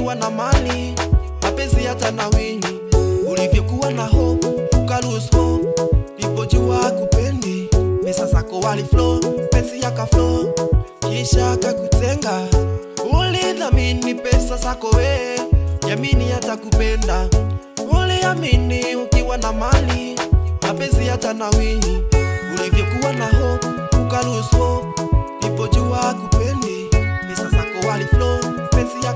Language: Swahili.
ukiwa na mali mapenzi hata na wini ulivyokuwa na hope uka lose hope nipojua kupendi pesa zako wali flow penzi yaka flow kisha akakutenga ulidhamini pesa zako we yamini hata kupenda uliamini ukiwa na mali mapenzi hata na wini ulivyokuwa na hope uka lose hope nipojua kupendi pesa zako wali flow penzi yaka